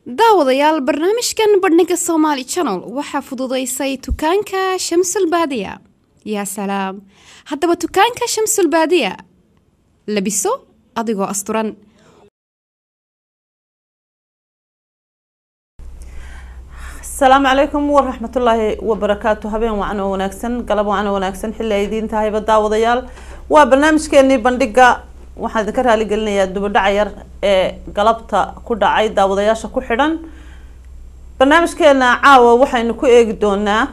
daawadayaal barnaamijkan bandhiga somaali channel waxaa fududaysay dukaanka shamsul baadiya yaa salaam haddaba dukaanka shamsul baadiya labiso adigoo asturan asalaamu calaykum waraxmatullaahi wabarakaatu habeen wacan oo wanaagsan galab wacan oo wanaagsan xilli ay idiin tahayba daawadayaal waa barnaamijkeenii bandhiga waxaan idinka raaligelinayaa dubadhaca yar ee galabta ku dhacay daawadayaasha ku xidhan barnaamijkeena caawa waxaynu ku eegi doonaa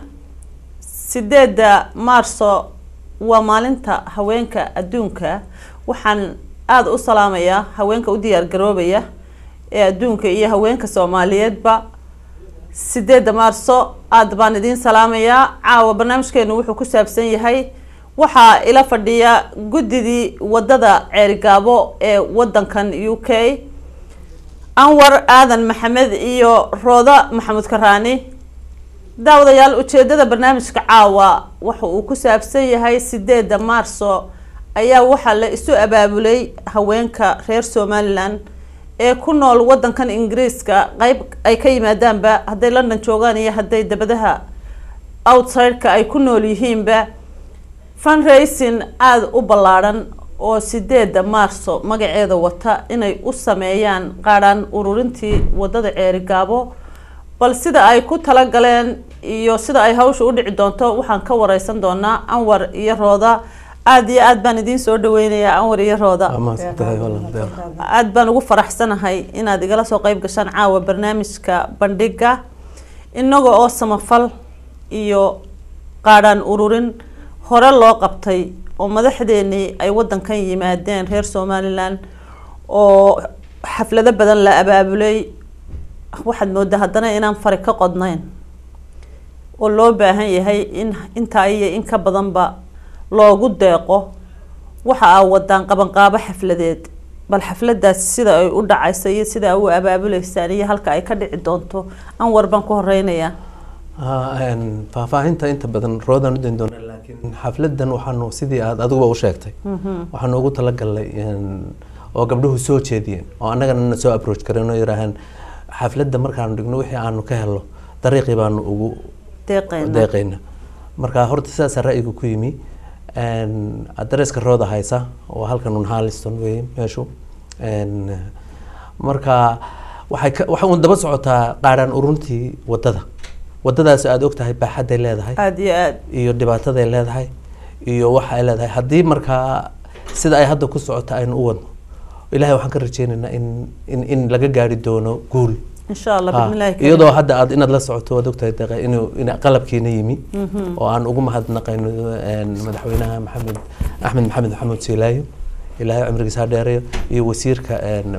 sideeda maarso waa maalinta haweenka adduunka waxaan aada u salaamayaa haweenka u diyaar garoobaya ee adduunka iyo haweenka soomaaliyeedba sideeda maarso aada baan idiin salaamayaa caawa barnaamijkeenu wuxuu ku saabsan yahay waxaa ila fadhiya guddidii wadada ceerigaabo ee wadankan u k anwar aadan maxamed iyo rooda maxamuud karaani daawadayaal ujeedada barnaamijka caawa waxa uu ku saabsan yahay sideeda maarso ayaa waxaa la isu abaabulay haweenka reer somalilan ee ku nool wadankan ingiriiska qeyb ay ka yimaadaanba hadday london joogaan iyo hadday dabadaha outsideka ay ku nool yihiinba fundraising aada u ballaadhan oo sideeda maarso magaceeda wata inay u sameeyaan qaadhaan ururintii wadada ceerigaabo bal sida ay ku talagaleen iyo sida ay hawsha u dhici doonto waxaan ka wareysan doonaa anwar iyo rooda aada iyo aada baan idiin soo dhaweynayaa anwar iyo rooda aada baan ugu faraxsanahay inaad igala soo qeyb gashaan caawa barnaamijka bandhiga inaga oo samafal iyo qaadhaan ururin hore loo qabtay oo madaxdeenii ay wadankan yimaadeen reer somalilan oo xaflado badan la abaabulay waxaad moodaa haddana inaan fari ka qodnayn oo loo baahan yahay in intaa iyo in ka badanba loogu deeqo waxa aa wadaan qabanqaabo xafladeed bal xafladaasi sida ay u dhacayso iyo sida a u abaabuleysaan iyo halka ay ka dhici doonto anwar baan ku horeynayaa faahfaahinta inta badan roodaan udayn doona laakiin xafladan waxaanu sidii aad adiguba u sheegtay waxaanu ugu talagalnay oo gabdhuhu soo jeediyeen oo annagana na soo approach kareen oo yiraahaan xafladda markaanu dhigno wixii aanu ka helno dariiqii baanu ugu deeqeyna marka horta sidaasa ra-yiga ku yimi adreeska rooda haysa oo halkan un harliston wey meeshu marka waxay ka waxay un daba socotaa qaadhaan uruntii wadada wadadaas aada og tahay baaxaday leedahay aada iyo aad iyo dhibaataday leedahay iyo waxa ay leedahay haddii markaa sida ay hadda ku socota aynu u wadno ilahay waxaan ka rajeynaynaa in in in laga gaari doono guul insha allah bismillahi karim. iyadoo hadda aad inaad la socoto waad ogtahay deeqa inuu in qalabkiina yimi oo aan ugu mahadnaqayno madaxweynaha maxamed axmed maxamed maxamuud siilaayo ilaahay cimrigiisa ha dheereeyo iyo wasiirka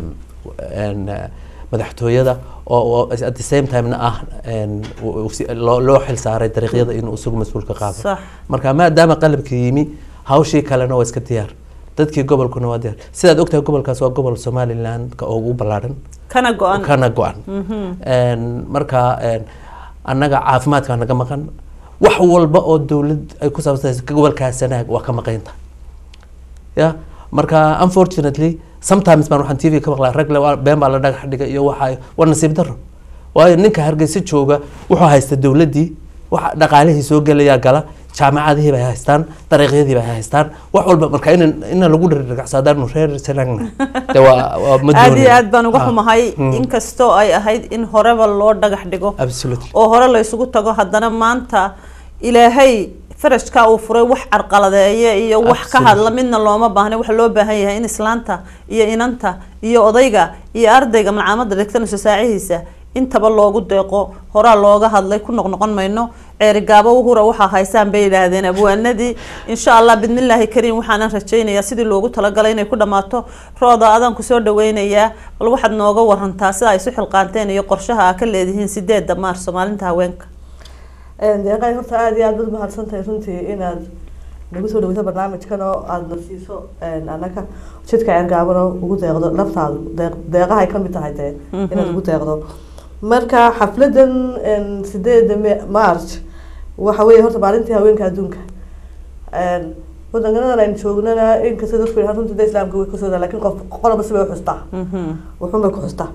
madaxtooyada oo at the same timena ah loo loo xil saaray dariiqyada inuu isagu mas-uulka qaado Sax. marka maadaama qalabkii yimi hawshii kalena waa iska diyaar dadkii gobolkuna waa diyaar sidaad ogtahay gobolkaas waa gobol somaliland ka ugu ballaadhan kana go-an kana go-an marka annaga caafimaadka naga maqan wax walba oo dowlad ay ku saabsanaysa gobolkaas sanaag waa ka maqaynta ya marka unfortunately sometimes baan waxaan tv ka maqlaa rag le waa- been baa la dhagax dhigay iyo waxa waa nasiib daro waayo ninka hargeysa jooga wuxuu haysta dowladdii waxa dhaqaalihii soo gelayaa gala jaamacadihii bay haystaan dariiqyadii bay haystaan wax walba marka in ina lagu dhirgacsaadaanu reer sanaagna de waa waa ma aada iyo doonayo. aad baan uga Ah, xumahay mm. inkastoo ay ahayd in horeba loo dhagax dhigo absolutely oo hore la isugu tago haddana maanta ilaahay farajka uu furay wax carqaladeeye iyo wax ka Absolutely. hadla midna looma baahna waxa loo baahan yahay in islaanta iyo inanta iyo odayga iyo ardayga malcaamada dhigtanayso saacihiisa intaba loogu deeqo horaa looga hadlay ku noqnoqon mayno ceerigaabo hura waxaa haysaan bay yidhaahdeen abwaanadii insha allah bidmillaahi kariim waxaanan rajaynayaa sidii loogu talagalay inay ku dhammaato rooda adaan kusoo dhaweynayaa bal waxaad nooga warantaa sida ay isu xilqaanteen iyo qorshaha aa ka leedihiin sideeda maarso maalinta haweenka deeqay horta aada iyo aad baad umahadsan tahay runtii inaad nagu soo dhaweyso barnaamijkan oo aada na siiso annaga jidka ceergaabano ugu deeqdo naftaadu deeq deeqaha ay kamid tahay dee inaad ugu deeqdo marka xafladan sideeda me- march waxa weeye horta maalintii haweenka adduunka waddankadan aynu joognana inkasta dadku yidhaha runtii da islaamka way kasooda lakin qof qoloba sibay uxustaa wuxuun bay ku xustaa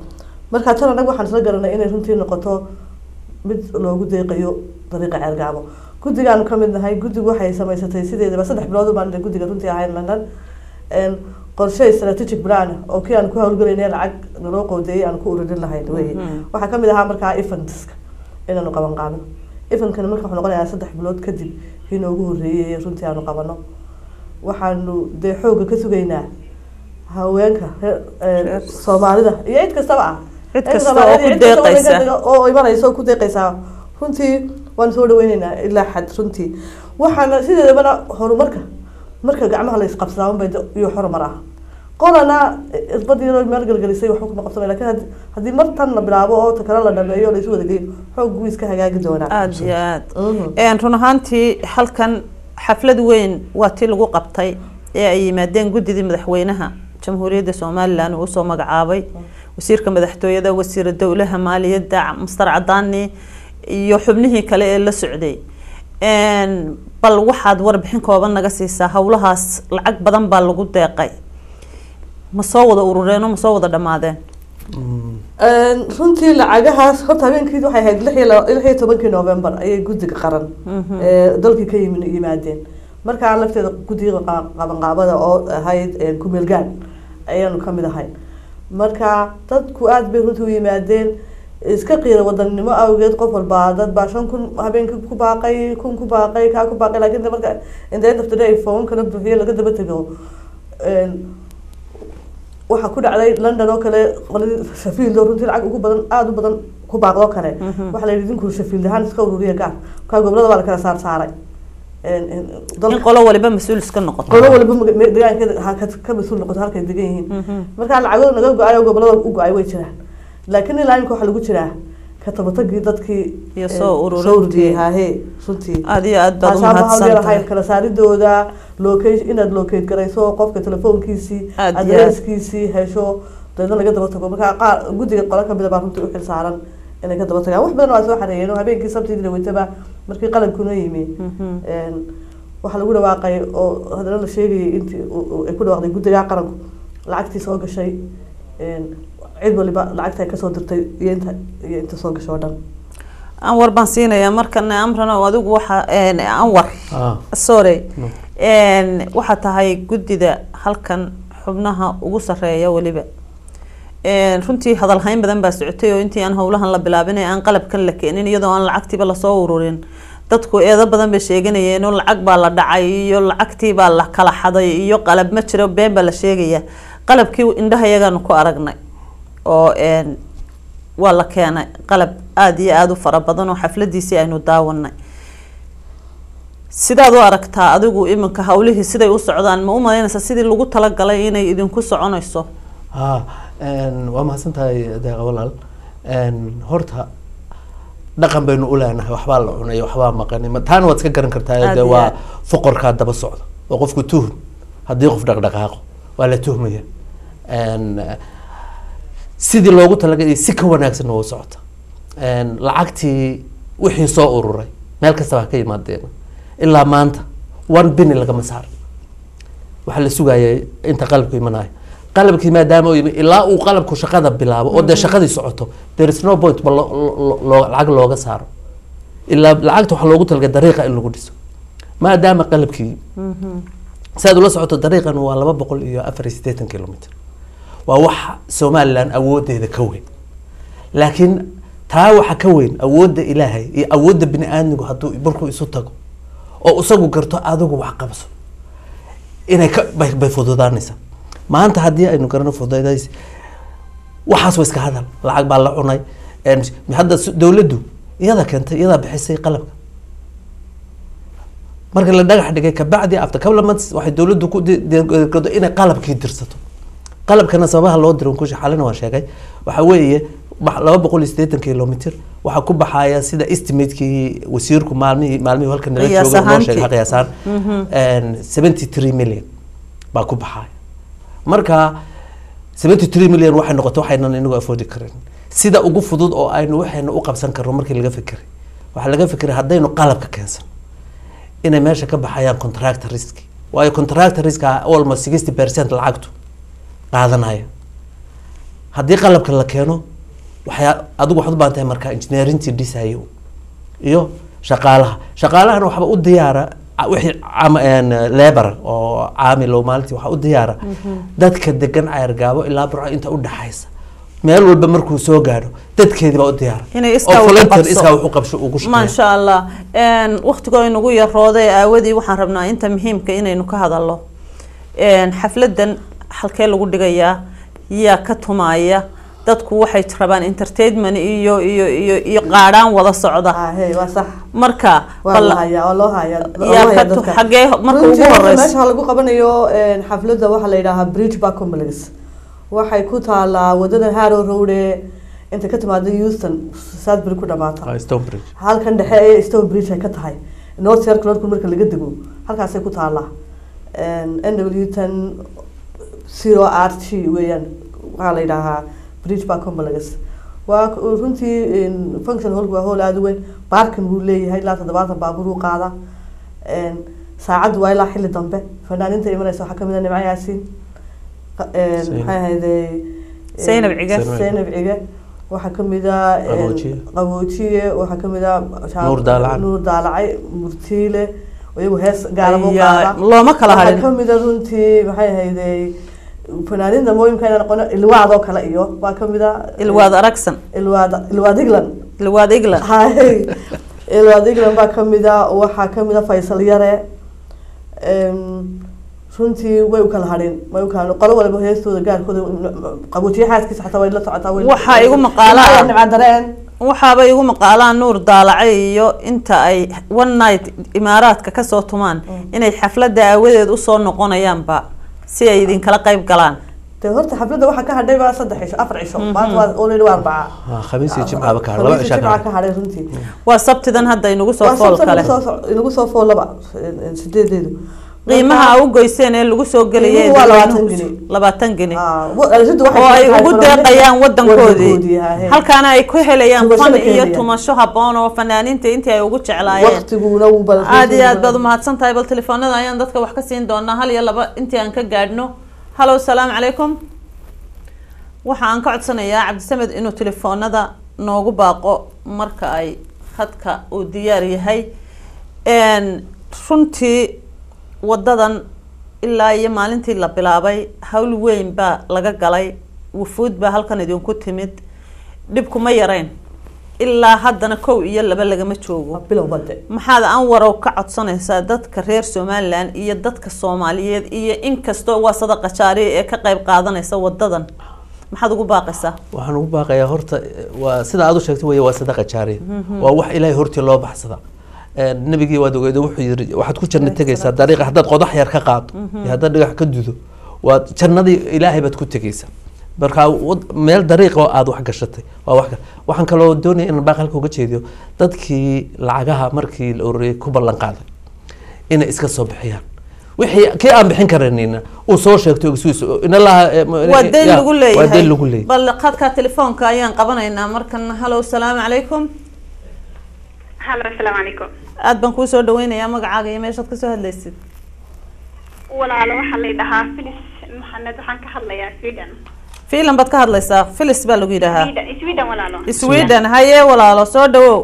marka tan anaga waxaan isla garanay inay runtii noqoto mid loogu deeqayo dariiqa ceergaabo guddigaanu ka mid nahay guddigu waxay samaysatay sideedaba saddex bilood baan guddiga runtii ahayn london Een, qorshe strategic plan oo kii aan ku hawlgalaynay lacag naloo qoodeeyay aan ku ururin lahayn weye waxaa kamid ahaa markaa eventska inaanu qaban qaabino eventkani marka wuxuu noqonayaa saddex bilood kadib kii noogu horreeyay ee runtii aanu qabano waxaanu dee xoogga ka sugaynaa haweenka reer- ee, Reer- soomaalida iyo cid kastaba ah Cid Cid kasta Soomaaliyeed oo ku iyo cid kasta oo deeqaysa. waddanka oo imanaysa oo ku deeqaysaa runtii waan soo dhaweyneynaa ilaa xad runtii waxaana sideedabana horumarka marka gacmaha la isqabsadaa unbay de- iyo horumar ah qolana isbad yaroo meel gelgelisay waxba kuma qabsanay lakin haddii- haddii mar tan la bilaabo oo ta kale la dhameeyo oo la isu wada geeyo xoog wuu iska hagaagi doonaa aada iyo aad Mhm. Een, run ahaantii halkan xaflad weyn waa tii lagu qabtay ee ay yimaadeen guddidii madaxweynaha jamhuuriyadda somalilan uu usoo magacaabay wasiirka madaxtooyada wasiira dowlaha maaliyadda mastar cadaani iyo xubnihii kale ee la socday Een, bal waxaad warbixin kooban naga siisaa howlahaas lacag badan baa lagu deeqay ma soo wada urureen oo ma soo wada dhammaadeen Een, runtii lacagahaas horta habeenkii waxay ahayd lix iyo laba- lix iyo tobankii november ayay guddiga qaran ee dalkii ka yimi yimaadeen markaa lafteeda guddiga qa- qabanqaabada oo ahayd ee kumeelgaan ayaanu kamid ahayn marka dadku aada bay runtii u yimaadeen iska qiira wadannimo awgeed qof walba dad baa shan kun habeenkii ku baaqay kun ku baaqay kaa ku baaqay laakiin de marka in the end of the day phone-kana buuxiye laga daba tego Een, waxaa ku dhacday london oo kale qoladii shafield oo runtii lacag ugu badan aada u badan ku baaqdoo kale waxaa la yidhi idinku shafield ahaan iska ururiya gaar markaa gobolada waa la kala saar saaray Een, een, dalka- in qolo waliba mas-uul iska noqoto qolo waliba maga- me- deegaankeeda ha ka- ka mas-uul noqoto halkay degan yihiin markaa lacagooda naga go-ay oo gobolada u go-ay way jiraan laakiin ilaa imika waxaa lagu jiraa ka tabatagii dadkii Iyo een, soo ururintii. soo ururiyey hahe runtii aada iyo aad baad taasaa mahad umahadsan yar tahay ahayn kala saaridooda locate inaad locate garayso qofka telefoonkiisii Aad iyo aad. adresskiisii hesho deedna laga daba tago markaa qaar guddiga qolo kamida baa runtii u xil saaran inay ka daba tagaan wax badan waa soo xareeyeen oo habeenkii sabtidii dhaweytaba markii qalabkuna yimi een, waxaa lagu dhawaaqay oo haddana la sheegayay intii uu- uu- ay ku dhawaaqday guddiga qaranku lacagtii soo gashay een, cid waliba lacagta ay kasoo dirtay iyo inta iyo inta soo gashay oo dhan anwar baan siinayaa markana amran oo adigu waxa een, anwar Ah. sorry No. Een, waxaa tahay guddida halkan xubnaha ugu sareeya weliba Een, runtii hadalhayn badan baa socotay oo intii aan howlahan la bilaabin ee aan qalabkan la keenin iyadoo aan lacagtiiba lasoo ururin dadku eedo badan bay sheeganayeen oo lacag baa la dhacay iyo lacagtii baa la kala xaday iyo qalab ma jiro been baa la sheegaya qalabkii indhaha yagaanu ku aragnay oo een, waa la keenay qalab aada iyo aada u fara badan oo xafladiisii aynu daawanay sidaad u aragtaa adigu iminka hawlihii siday u socdaan ma u malaynaysaa sidii lagu talagalay inay idinku soconayso ha een, waa mahadsan tahay deeqa walaal Een, horta dhaqan baynu u leenahay waxbaa la cunay waxbaa maqanay ma- taana waad iska garan kartaa Aad de iyo waa aad. foqorkaa daba socda oo qofku tuhum haddii qof dhaqdhaqaaqo waa la tuhmaya Een, sidii loogu talagalay si ka wanaagsanna waa u socota Een, lacagtii wixii soo ururay meel kastaba ha ka yimaadeen ilaa maanta one bini lagama saar waxaa la sugayay inta qalabku imanayo qalabkii maadaama uu yimi ilaa uu qalabku shaqada bilaabo oo dee shaqadii socoto there is no point ba lo- lo- loo- lacag looga saaro ilaa lacagta waxaa loogu talagalay dariiqa in lagu dhiso maadaama qalabkii si aad ula socoto dariiqan waa laba boqol iyo afar iyo siddeetan kilomitr waa wax somaliland awoodeeda ka weyn laakiin taa waxa ka weyn awoodda ilaahay iyo awoodda bini aadmigu hadduu markuu isu tago oo isagu garto adigu wax qabso inay ka bay, bay fududaanaysaa maanta haddii aynu garano fududays waxaas waa iska hadal lacag baa la cunay En hadda s- dowladdu iyada keentay iyadaa bixisay qalabka marka la dhagax dhigay kabacdi after couple of months waxay dowladdu ku di- diyaargarowday inay qalabkii dirsato qalabkana sababaha loo dirin kushi xalina waan sheegay waxa weeye ba- laba boqol iyo siddeetan kilomitr waxaa ku baxaya sida estimatekii wasiirku maalmihii maalmihii halka nala Qiyaas jooga noo sheegay ahaantii. qiyaasaan seventy three million baa ku baxaya marka seventy three million waxay noqotay waxaynan inagu afoodi karin sida ugu fudud oo aynu waxaynu u qabsan karno markii laga fikiray waxaa laga fikiray haddaynu qalabka keensan inay meesha ka baxayaan contractor risk waayo contractor risk almost sixty percent lacagtu qaadanaya haddii qalabka la keeno waxyaa adigu waxaad u baahan tahay marka engineerintii dhisayo iyo shaqaalaha shaqaalahana waxba u diyaara a- wixii cam- een, labor oo caamilo maalintii waxaa u diyaara dadka degan ceergaabo ilaa burco inta u dhaxaysa meel walba markuu soo gaadho dadkeedii baa u diyaara Inay iskaa oo wax u volunteer qabso. iskaa wax u qabsho ugu shaqeeya maasha allah waktigoo inagu yarooday aawadii waxaan rabnaa inta muhiimka inaynu ka hadalno Een, xafladan halkee lagu dhigayaa yaa ka tumaaya dadku waxay rabaan entertainment iyo iyo iyo iyo qaadhaan wada socda ah hey waa sax marka waa bal- la hayaa waa loo hayaa loo yaa hayaa ka tu- dadka. xagee marka ugu Runtii horta horeysa meesha lagu qabanayo een, xafladda waxaa la yidhaahaa bridge bar complex waxay ku taalaa wadada harrow road ee inta ka timaada houston southbury ku dhamaata Ah, Stonebridge halkan dhexe ee stone bridge ay ka tahay north circle road marka laga dego halkaasay ku taalaa n w ten zero r t weeyaan waxaa la yidhaahaa bridge bar complex waa k- runtii een, function hall waa hall aada u weyn baarkin buu leeyahay ilaa toddobaatan baabuur uu qaada Een, saacaddu waa ilaa xilli dambe fanaaninta imanaysa waxaa kamid a nimco yaasiin qa- een, Zaynab. maxay ahayday Zaynab Cige. Zaynab Cige waxaa kamid a een, Qaboojiye. qaboojiye waxaa kamid a Nuur Daalacay. nuur daalacay murtiile iyagu hees gaalamo Ayaa, qaada looma kala waxaa harin kamid a runtii maxay ahayday fanaaninta mooyimka inaan noqono ilwaad oo kale iyo waa kamid a ilwaad aragsan ilwaad ilwaad england ilwaad england hay ilwaad england baa kamid a waxaa kamid a faysal yare Em, runtii way u kala hadheen way u kala qolo waliba heestooda gaarkooda qaboojiye xaaskiisa xataa way la socotaa way Waxaa igu maqaalaa- nimcadareen waxaaba igu maqaalaan nuur daalacay iyo inta ay one night imaaraadka kasoo tumaan inay xafladda aawadeed usoo noqonayaanba si ay idinkala qayb galaan de horta xafladda waxaa ka hadhay baa saddex cisho afar cisho maanta waa already waa arbaca Ah, khamiis iyo jimcaaba ka hadhay, laba Khamiis cishaa iyo ka jimca hadhay. ka hadhay runtii waa sabtidan hadda inagu soo waa fool sabta kale inagu soo soc- inagu soo foolaba eh, sideedeedu qiimaha a u goyseen ee lagu soo gelayay Qiimuhu waa labaatan dadweynuhu- geni. labaatan geni Ah, wa- alashadu waxay oo ay tahay ugu fanaaniinta deeqayaan wadankoodii wadankoodii, ha, he. halkaana ay ku helayaan Tumasho fan la iyo keenayaan. tumasho haboon oo fanaaniinta intii ay ugu jeclaayeen waqtiguna wuu badan aada iyo aad baad umahadsan tahay bal telefoonada ayaan dadka wax ka siin doonaa hal iyo laba intii aan ka gaadhno hallo salaamu calaykum waxa aan ka codsanayaa cabdisamed inuu telefoonada noogu baaqo marka ay khadka uu diyaar yahay Een, runtii wadadan ilaa iyo maalintii la bilaabay hawl weyn baa laga galay wufuud baa halkan idinku timid dhibkuma yarayn ilaa haddana kow iyo laba lagama joogo bilow bade maxaad anwarow ka codsanaysaa dadka reer somalilan iyo dadka soomaaliyeed iyo inkastoo waa sadaqa jaariya ee ka qayb qaadanaysa wadadan maxaad ugu baaqaysaa waxaan ugu baaqayaa horta eh, waa sida aad u sheegtay wey waa sadaqa jaariya waa wax ilaahay hortii loo baxsada Eh, nabigii waad ogeydo wuxuu yiri waxaad ku janno tegaysaa dariiqa haddaad qodax yar ka qaado iyo haddaad dhagax ka dudo waad jannadii ilaahay baad ku tegaysaa marka wad- meel dariiq oo aad wax gashatay waa wax kale waxaan kaloo doonaya inaan baaq halka uga jeediyo dadkii lacagaha markii la ururiyay ku ballan qaaday inay iska soo bixiyaan wixii kii aan bixin karanina uu soo sheegto ogsuus inalaha waa dayn lagu waa leeyahay dayn lagu leeyahay bal khadka telefoonka ayaan qabanaynaa markan hallo salaamu calaykum halo asalaamu calaykum aad baan kuu soo dhaweynayaa magacaaga iyo meeshaad kasoo hadlaysid walaalo waxaa la dhahaa filis maxamed waxaan ka hadlayaa sweden fiilan baad ka hadlaysaa filis baa lagu yidhaahaa sweden sweden walaalo sweden haye walaalo soo dhawow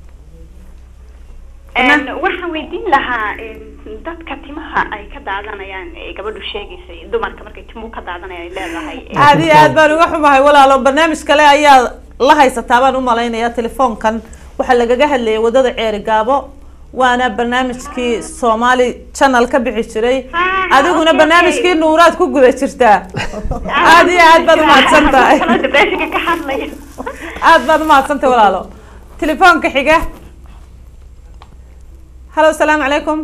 Een, waxaan weydiin lahaa een, dadka timaha ay ka daadanayaan ee gabadhu sheegaysay dumarka markay timuhu ka daadanayaan ay leedahay ee, aada iyo aad baan uga xumahay walaalo barnaamij kale ayaa la haysataa baan u malaynayaa telefoonkan waxaa lagaga hadlayay wadada ceeri gaabo waana barnaamijkii soomaali channel ka bixi jiray Ah, adiguna okay, barnaamijkii okay. nuuraad ku guda jirtaa aada iyo aad baad umahadsan tahay Kala depressionka ka hadlaya aad baad umahadsan tahay walaalo telefoonka xiga hallo asalaamu calaykum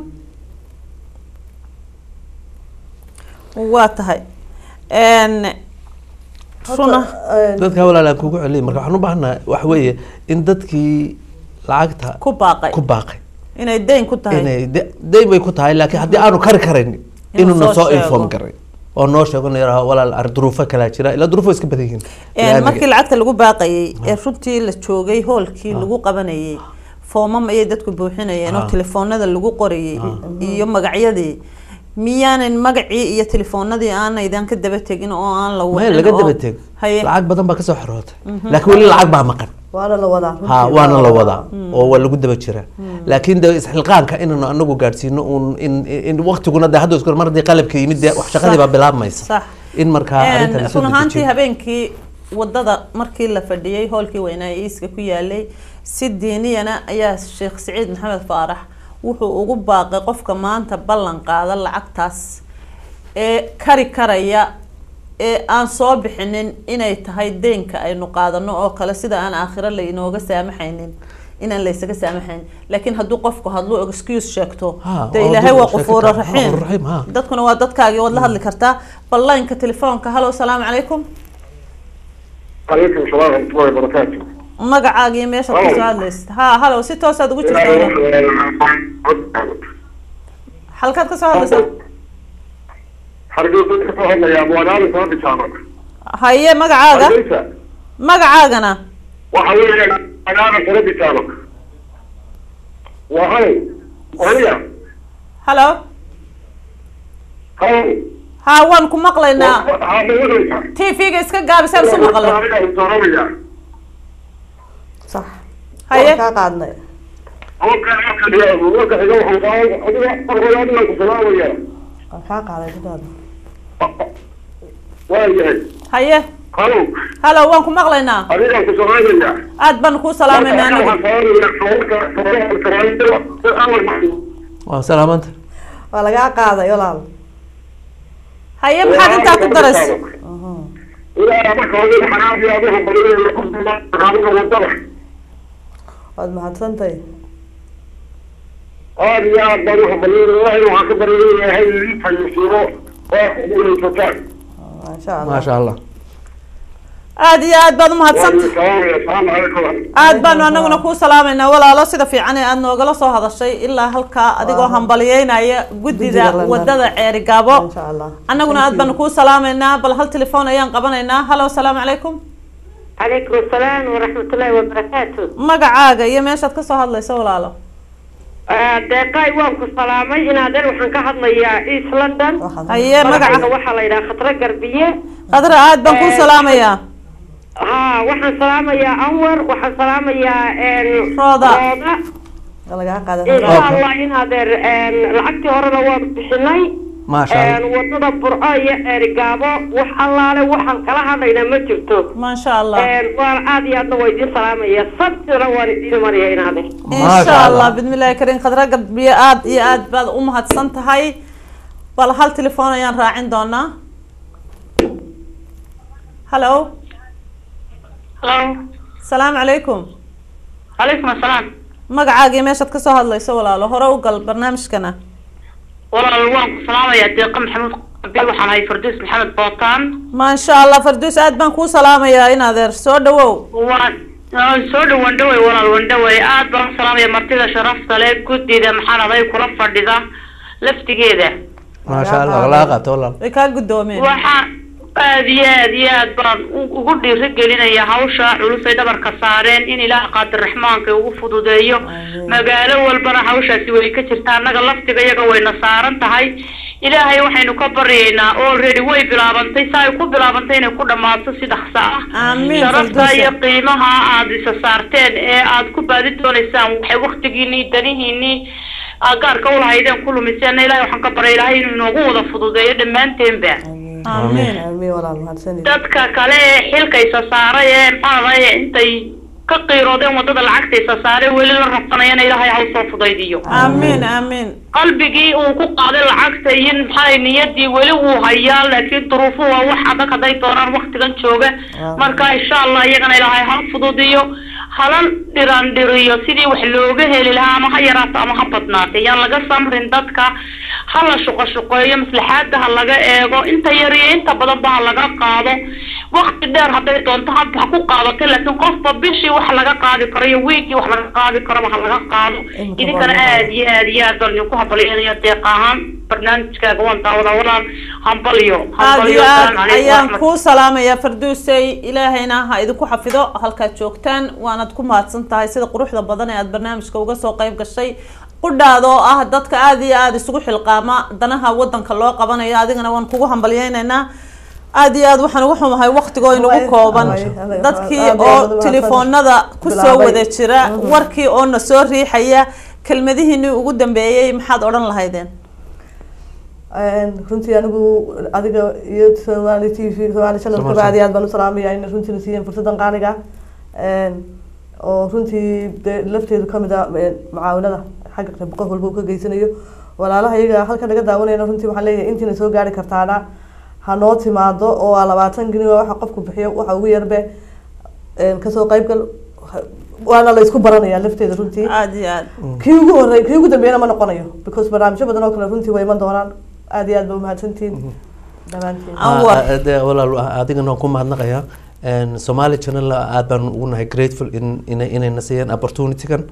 waa tahay n runa dadka walaalaan kugu celiyay marka waxaan u baahanahay waxa weeye in dadkii lacagta ku baaqay ku baaqay inay dayn ku tahay inay de- dayn bay ku tahay laakiin haddii aanu kari karayn Inuu inuu na soo soo sheego. inform garay oo noo sheego na yaraha walaal ar duruufo kalaa jira ilaa duruufo iska badan yihiin Een, markii lacagta lagu baaqayay ee runtii la joogay hoolkii lagu qabanayay foomam ayay dadku buuxinayeen oo Ah. telefoonada lagu qorayay iyo magacyadii miyaanan magacii iyo telefoonadii aanaydan ka daba tegin oo aan la maya wicin laga oo- daba teg haye lacag badan baa kasoo xorootay laakiin weli lacag baa maqan waana la wadaa ha runtii waana la wadaa oo waa lagu daba jiraa laakiin de isxilqaanka inaynu anagu gaadhsiino un in in waqtiguna de hadda isku mar haddii qalabka yimid dee wax shaqadii baa bilaabmaysa sax in markaa arrintan run ahaantii habeenkii wadada markii la fadhiyey hoolkii weynaa ee iiska ku yaalay si diiniyana ayaa sheekh siciid maxamed faarax wuxuu ugu baaqay qofka maanta ballan qaada lacagtaas ee kari karaya ee aan soo bixinin inay tahay deynka aynu qaadano oo kale sida aan aakhiro la inooga saamaxaynin inaan laysaga saamaxayn laakiin hadduu qofku hadluu excuse sheegto Ha, de oo ilaahay dib waa u sheegi qufuuro kartaa. Ha, raxiim Qufuur Raxiim, ha. dadkuna waa dadkaagii waad la hadli kartaa ballaynka telefoonka halo salaamu calaykum عليكم السلام ورحمة الله وبركاته. magacaaga iyo meeshaad Halo. kasoo hadlaysid ha halo si toosaad ugu jirta halkaad kasoo hadlaysaa حرقيقة كفاها يا أبو أنا أنا صاحبي سامك. haye magacaaga حرقيقة magacaagana وحوي أنا أنا صاحبي سامك. وهاي وهي halo هاي ha waan ku maqlaynaa هذا وين t v-ga iska gaabisaan isu maqla sax Haye. waan kaa qaadnay waan kaa qaaday sidaada haye halo waan ku maqlaynaa aad baan kuu salaamayna anagu waa salaamanta waa lagaa qaaday walaal haye maxaad intaa ku daraysa waad mahadsantahay aad iyo aad baan uhambaliyay ilaahay waxaan ka baryay ilaahay ii fayisiiro oo guulaysataan maasha allah maasha allah aad iyo aad baad umahadsanta asalaamu calaykum aad baanu anaguna kuu salaamaynaa walaalo sida fiican ee aad noogala soo hadashay ilaa halkaa adigoo hambaliyeynaya Guddiga guddida London. wadada ceeri gaabo maasha allah annaguna aad baanu kuu salaamaynaa bal hal telefoon ayaan qabanaynaa halo asalaamu calaykum عليكم السلام ورحمة الله وبركاته magacaaga iyo meeshaad kasoo hadlaysa walaalo deeqaay waan ku salaamay inaadan waxaan ka hadlayaa east london Waxaad- haye magacayga magaca waxaa la yidhaha khatra garbiye qadra aad baan kuu Eh, salaamayaa ha waxaan salaamayaa anwar waxaan salaamayaa Rooda. rooda waa lagaa qaaday insha allah inaadeer lacagtii horena waan bixinay maasha allah wadada burco iyo eerigaabo wax allaale waxaan kala hadlaynaa ma jirto maasha allah waan aad iyo aadna waa idiin salaamaya sabtina waan idiin maraya inaadeer insha allah bismillahi karim khadra gadbiye aad iyo aad baad u mahadsan tahay bal hal telefoon ayaan raacin doonaa halo halo salaamu calaykum calaykum asalaam magacaaga iyo meeshaad kasoo hadlayso walaalo hore u gal barnaamijkana walaal waan ku salaamayaa deeqa maxamuud qabiil waxaan ahay farduus maxamed bootaan maasha allah farduus aad baan kuu salaamayaa in adeer soo dhawow waan waan soo dhawaan dhaway walaal waan dhaway aad baan u salaamaya martida sharafta leh guddida maxaan aday kula fadhida laftigeeda maasha allah laga qaato walaal way kaa guddoomeen waxaa aad iyo aad iyo aad baan u- ugu dhiirigelinaya hawsha culus ay dhabarka saareen in ilaah qaadir raxmaanka ugu fududeeyo magaalo walbana hawshaasi way ka jirtaa annaga laftiga iyaga wayna saaran tahay ilaahay waxaynu ka baryaynaa already way bilaabantay saa ay ku bilaabantay inay ku dhammaato si dhaqso ah Amiin, sharafta Firdawsi. iyo qiimaha aad isa saarteen ee aad ku baadi doonaysaan waxay waktigiinii danihiinii aad gaarka ulahaydeen ku lumiseenna ilahay waxaan ka baryay ilaahay inuu inoogu wada fududeeyo dhammaanteenba amiin amiin walaal mahadsanid dadka kale ee xilka isa saaray ee maxaa lahaye intay ka qiiroodeen wadada lacagta isa saaray weli la rabsanayana ilaahay ha usoo fudaydiyo amiin amiin qalbigii uu ku qaaday lacagta iyo maxaa niyadii weli wuu hayaa laakiin duruufuhu waa wax adag hadday doonaan waktigan jooga marka insha allah iyagana ilaahay ha fududiyo hala dhiraandhiriyo sidii wax looga heli lahaa ama ha yaraato ama ha badnaato yaan laga samrin dadka ha la shuqo shuqeeyo maslaxaada ha laga eego inta yar iyo inta badanba ha laga qaado wakti dheer hadday doonto ha ha ku qaadato laakiin qofba bishii wax laga qaadi karo iyo wiigii wax laga qaadi karaba ha laga qaado Imika idinkana waa- aad iyo aad iyo aad baan idinku hambalyeynaya deeq ahaan barnaamijkaaga waan daawadaa walaal hambalyo aad iyo hambalyo aad assalaamu calaykum ayaan waraxmat- kuu salaamayaa farduusey ilaahayna ha idinku xafido halkaad joogtaan waanad ku mahadsan tahay sida quruxda badan ee aad barnaamijka uga soo qayb gashay qudhaada oo ah dadka aada iyo aada isugu xilqaama danaha wadanka loo qabanayo adigana waan kugu hambalyeynaynaa aada iyo aad waxaan ugu xumahay waqtigoo inagu Way- kooban way- way- dadkii aad iyo oo aad u telefoonada kusoo bilaabay. wada jira warkii oo na soo riixaya kelmadihiinii ugu dambeeyey maxaad odhan lahaydeen runtii anigu adiga iyo somali t v somali channel Somali kaba aad iyo aad baan u salaamaya in runtii na siiyeen fursadan qaaliga oo runtii dee lafteedu kamid ah een, mucaawinada xagga qayb qof walba uu ka geysanayo walaalaha iyaga halka naga daawanayna runtii waxaan leeyahay intiina soo gaari kartaana ha noo timaado oo waa labaatan geni waa waxa qofku bixiyo waxa ugu yarbe een, kasoo qaybgal ha- waana la isku baranaya lafteeda runtii aada iyo aad kii ugu horey kii ugu dambeeyana ma noqonayo because barnaamijyo badan oo kale runtii way iman doonaan aad iyo aad ba umahadsantihiin dhammaantiin Anwar. Ah, ah, dee walaal adigana waan ku mahadnaqayaa Een, somali channel aad baan ugu nahay grateful in ina- inayna siiyeen opportunity-gan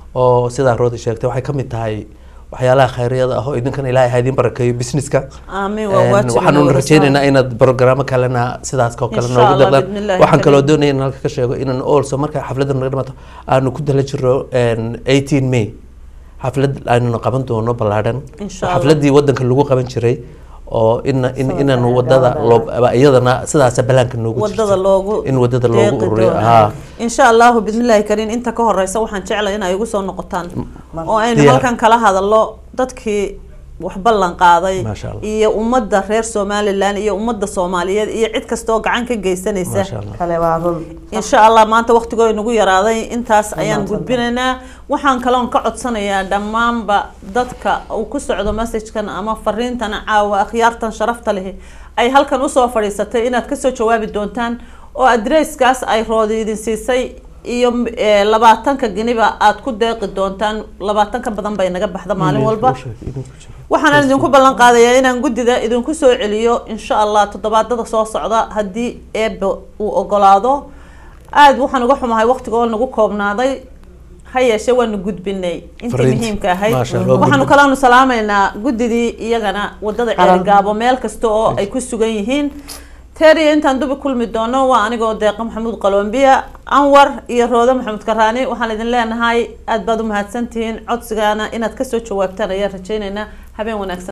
oo sidaa roodi sheegtay waxay ka mid tahay waxyaalaha khayriyada ah oo idinkan ilaahay ha idin barakeeyo businesska aamin waa Een, waajib waxaanu inuu rajeynaynaa inaad programo kalena sidaas oo kale Insha noogu Allah, dardaan bidnillaahi waxaan kaloo kariim. doonaya in halka ka sheego inaan also marka xafladda naga dhamato aanu ku dala jiro een, 18 may xaflad aynu qaban doono ballaadhan Insha Allah. xafladii wadanka lagu qaban jiray oo in in Sanadka inaanu ay wadada gaabaan. loo iyadana sidaasa balaanka noogu wadada jirta. loogu in wadada loogu deeqi ururiyo doono. haa insha allahu bidnillaahi kariin inta ka horeysa waxaan jeclay in ay igu soo noqotaan oo aynu Diyaar. halkan kala hadallo dadkii wax ballan qaaday Maasha Allah. iyo ummadda reer somalilan iyo ummadda soomaaliyeed iyo cid kasta oo gacan ka geysanaysa maasha allah kale waa run insha allah maanta waqtigoo inagu yaraaday intaas ayaan Wanaagsan. gudbinaynaa waxaan kaloon ka codsanayaa dhammaanba dadka uu ku socdo messagekan ama fariintan caawa akhyaartan sharafta leh ay halkan usoo fadhiisatay inaad kasoo jawaabi doontaan oo adresskaas ay roodi idin siisay iyo eh, labaatanka geniba aad ku deeqi doontaan labaatanka badan bay naga baxda maalin walba waxaan idinku ballan qaadayaa inaan guddida idinku soo celiyo insha allah toddobaadada soo socda haddii eebbe uu ogolaado aada waxaan uga xumahay waqtiga oo nagu koobnaaday ha yeeshee waanu gudbinay intii Fariinti. muhiimka ahayd Maasha Allah, waa waxaanu gudbin. kalaanu salaamaynaa guddidii iyagana wadada Qaran. ceelgaabo meel kasta oo ay ku sugan yihiin teeriya intaan dubi kulmi doono waa anigoo deeqa maxamuud qalombiya anwar iyo roode maxamuud karaani waxaan idin leenahay aada baad u mahadsantihiin codsigaana inaad kasoo jawaabtaan ayaan rajaynaynaa habeen wanaagsan